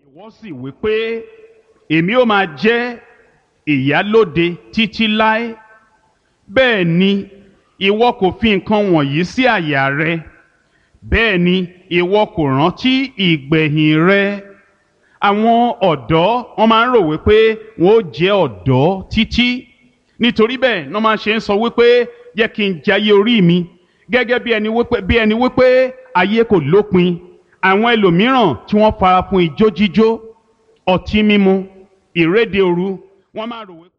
ìwọ sì wí pé èmi ó máa jẹ́ ìyálóde títí láé bẹ́ẹ̀ ni ìwọ kò fi nǹkan wọ̀nyí sí àyà rẹ bẹ́ẹ̀ ni ìwọ kò rántí ìgbẹ̀yìn rẹ àwọn ọ̀dọ́ wọn máa ń rò wípé wọn ó jẹ́ ọ̀dọ́ títí nítorí bẹ́ẹ̀ ni wọ́n máa ṣe ń sọ wípé jẹ́ kí n jayé orí mi gẹ́gẹ́ bí ẹni wípé bí ẹni wípé ayé kò lópin àwọn ẹlòmíràn tí wọ́n fara fún ijó jíjó ọtí mímu ìréde òru wọ́n máa rò wípé.